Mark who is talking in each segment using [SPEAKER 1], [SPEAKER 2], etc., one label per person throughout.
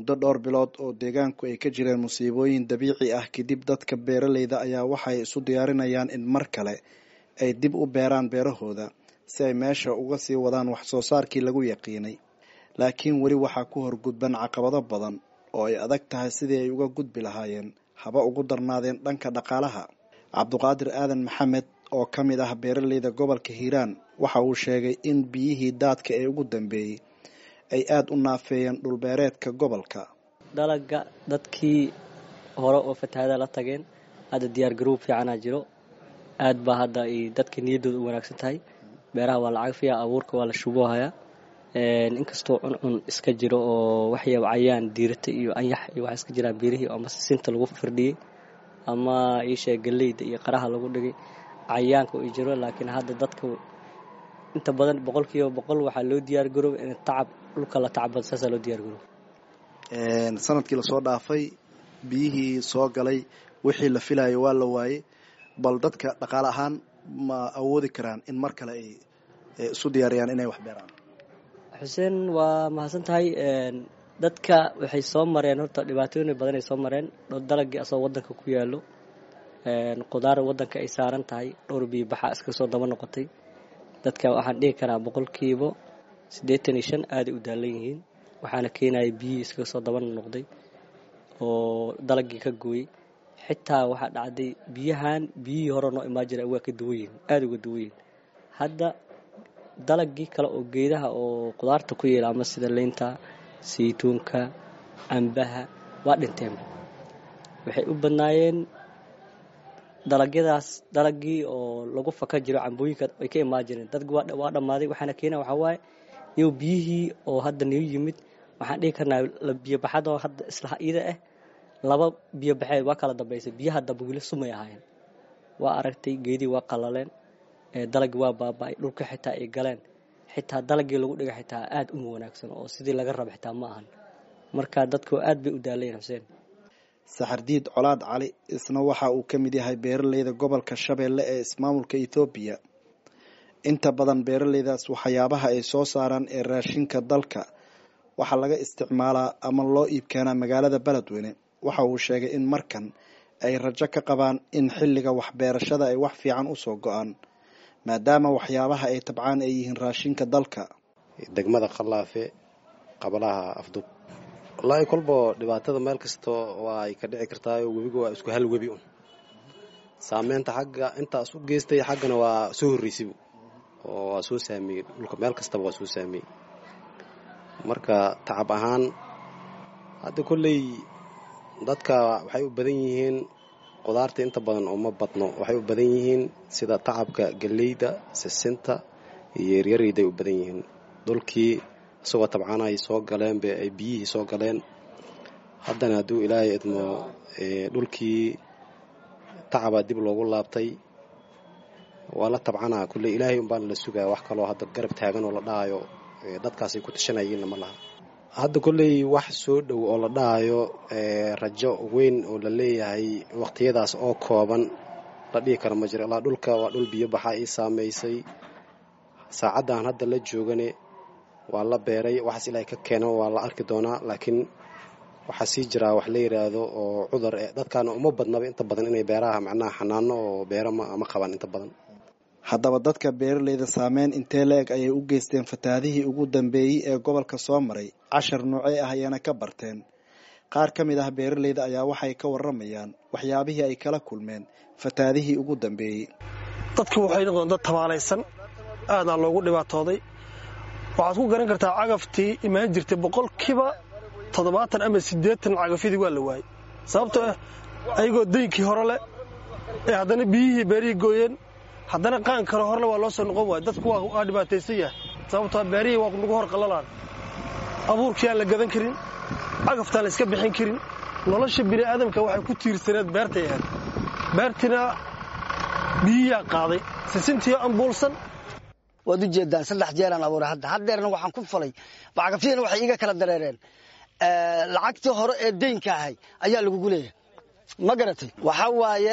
[SPEAKER 1] muddo dhowr bilood oo deegaanku ay ka jireen musiibooyin dabiici ah kadib dadka beeraleyda ayaa waxay isu diyaarinayaan in mar kale ay dib u beeraan beerahooda si ay meesha uga sii wadaan wax soo saarkii lagu yaqiinay laakiin weli waxaa ku horgudban caqabado badan oo ay adag tahay sidii ay uga gudbi lahaayeen haba ugu darnaadeen dhanka dhaqaalaha cabduqaadir aadan maxamed oo ka mid ah beeraleyda gobolka hiiraan waxa uu sheegay in biyihii daadka ee ugu dambeeyey ay aada u naafeeyeen dhulbeereedka gobolka
[SPEAKER 2] dalaga dadkii hore oo fatahaada la tageen hadda diyaar garoob fiicanaa jiro aad baa hadda ay dadka niyaddooda u wanaagsan tahay beeraha waa lacag fiya abuurka waa la shuboohayaa inkastoo cuncun iska jiro oo waxyaaba cayaan diirata iyo anyax iyo waxa iska jiraan beerihii ama sisinta lagu firdhiyey ama iisheeg galeyda iyo qaraha lagu dhigay cayaanka uu jiro laakiin hadda dadka inta badan boqolkiiba boqol waxaa loo diyaar garooba in tacab dhulka la tacbad saasaa loo diyaar garooba
[SPEAKER 1] sanadkii lasoo dhaafay biyihii soo galay wixii la filayo waa la waayey bal dadka dhaqaale ahaan ma awoodi karaan in mar kale ay isu diyaariyaan inay wax beeraan
[SPEAKER 2] xuseen waa mahadsan tahay dadka waxay soo mareen horta dhibaatooyin badan ay soo mareen dalagii asoo wadanka ku yaalo qudaar wadanka ay saaran tahay dhowr biyo baxa iska soo daba noqotay dadka waxaan dhihi karaa boqolkiiba siddeetan iyo shan aaday u daalan yihiin waxaana keenaya biyihii iskaga soo daba noqday oo dalagii ka gooyey xitaa waxaa dhacday biyahan biyihii hore noo imaan jira waa ka duwan yihiin aada uga duwan yihiin hadda dalagii kale oo geedaha oo qudaarta ku yeela ama sida leynta saytuunka cambaha waa dhinteen waxay u badnaayeen dalagyadaas dalagii oo lagu faka jiro cambooyinka ay ka imaan jireen dadki waa dhammaaday waxaana keena waxaa waaye iyow biyihii oo hadda niu yimid waxaan dhihi karnaa biyobaxadoo hadda isla ida ah laba biyobaxeed waa kala dambaysay biyaha dambe weli sumay ahaayeen waa aragtay geedii waa qalaleen dalagii waa baaba-ay dhulka xitaa ay galeen xitaa dalagii lagu dhiga xitaa aada uma wanaagsan oo sidii laga raba xitaa ma ahan marka dadku aad bay u daalayen xuseen
[SPEAKER 1] saxardiid colaad cali isna waxa uu ka mid yahay beeraleyda gobolka shabeelle ee ismaamulka ethoobiya inta badan beeraleydaas waxyaabaha ay soo saaraan ee raashinka dalka waxaa laga isticmaalaa ama loo iibkeenaa magaalada beledweyne waxa uu sheegay in markan ay rajo ka qabaan in xilliga waxbeerashada ay wax fiican usoo go-aan maadaama waxyaabaha ay tabcaan ay yihiin raashinka dalka
[SPEAKER 3] degmada khallaafe qabalaha afdub wallaahi kolba dhibaatada meel kasta waa ay ka dhici kartaayo webiga waa isku hal webi un saameynta xagga intaas u geystay xaggana waa soo horreysibu oo waa soo saameeyey dhulka meel kastaba waa soo saameeyey marka tacab ahaan hadda kolley dadka waxay u badan yihiin qudaarta inta badan uma badno waxay u badan yihiin sida tacabka galleyda sisinta iyo yaryarayday u badan yihiin dhulkii isagoo tabcaan ay soo galeenbe ay biyihii soo galeen haddana hadduu ilaahay idmo dhulkii tacaba dib loogu laabtay waa la tabcanaa kulley ilaahay unbaana la sugaya wax kaloo hadda garab taagan oo la dhahayo dadkaasay ku tashanayeenna ma laha hadda kolley wax soo dhow oo la dhahayo rajo weyn oo la leeyahay waqtiyadaas oo kooban la dhihi kara ma jiro ilaa dhulka waa dhul biyo baxa ii saamaysay saacaddan hadda la joogane waa la beeray waxaas ilaahay ka keeno waa la arki doonaa laakiin waxaa sii jiraa wax la yidhaahdo oo cudur dadkaana uma badnaba inta badan inay beeraha macnaha xanaano oo beero ma qabaan inta badan
[SPEAKER 1] haddaba dadka beeraleyda saameyn intee la-eg ayay u geysteen fatahaadihii ugu dambeeyey ee gobolka soo maray cashar noocee ah ayana ka barteen qaar ka mid ah beeraleyda ayaa waxay ka waramayaan waxyaabihii ay kala kulmeen fatahaadihii ugu dambeeyey
[SPEAKER 4] dadku waxay noqdeen dad tabaalaysan aadaa loogu dhibaatooday waxaad ku garan kartaa cagaftii imaan jirtay boqolkiiba toddobaatan ama siddeetan cagafyadii waa la waayey sababtoo ah ayagoo daynkii hore leh ee haddana biyihii beerihii gooyeen haddana qaan kale horle waa loo soo noqon waaya dadku waa dhibaataysan yahay sababtoo beerihii waa nagu hor qallalaan abuurkii aan la gadan karin cagaftaan la iska bixin karin nolosha bini'aadamka waxay ku tiirsaneed beertay ahayd beertina biyiyaa qaaday sisintiio ambuulsan
[SPEAKER 5] waad u jeedaan saddex jeeraan abuuray hadda haddeerna waxaan ku falay cagafyadana waxay iiga kala dareereen lacagtii hore ee deynka ahay ayaa lagugu leeyahay ma garatay waxaa waaye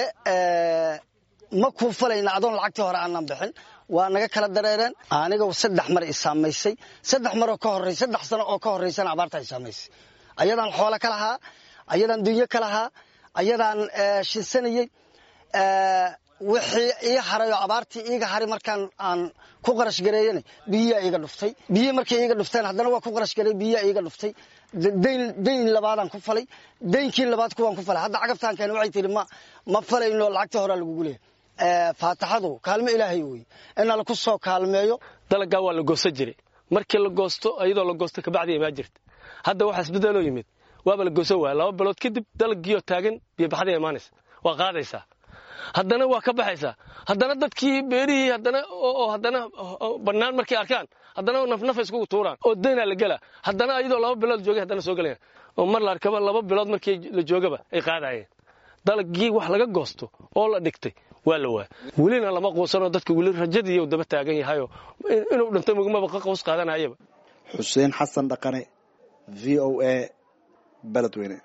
[SPEAKER 5] ma kuu falayna adoon lacagtii hore aanan bixin waa naga kala dareereen aniga saddex mar i saamaysay saddex maroo ka horey saddex sano oo ka horreysana abaarta i saamaysay ayadaan xoolo ka lahaa ayadaan dunyo ka lahaa ayadaan shinsanayey wixii ii haray oo abaartii iiga haray markaan aan ku qarash gareeyana biyiyaa iiga dhuftay biyi markay iiga dhufteen haddana waa ku qarash gareey biyiyaa iiga dhuftay dayn labaadaan ku falay daynkii labaad kuwaan ku falay hadda cagaftaan keena waxay tihi ma ma falayno lacagta horaa lagugu leeyahay faataxadu kaalmo ilaahay wey inaa laku soo kaalmeeyo
[SPEAKER 6] dalagaa waa la goosan jiray markii la goosto iyadoo la goosto kabacdi imaa jirta hadda waxa isbedeloo yimid waaba la goosan waaya laba bilood kadib dalaggiioo taagan biyobaxday imaanaysa waa qaadaysaa haddana waa ka baxaysaa haddana dadkii beerihii haddana oo haddana bannaan markay arkaan haddana nafnafa iskugu tuuraan oo daynaa la gelaa haddana iyadoo laba bilood joogay haddana soo gelayaan oo mar la arkaba laba bilood markii la joogaba ay qaadayeen dalagii wax laga goosto oo la dhigtay waa la waaya welina lama quusanoo dadka weli rajadiiu daba taagan yahayoo inuu dhinto mugmaba ka qaws qaadanayaba
[SPEAKER 1] xuseen xasan dhaqane v o a beledweyne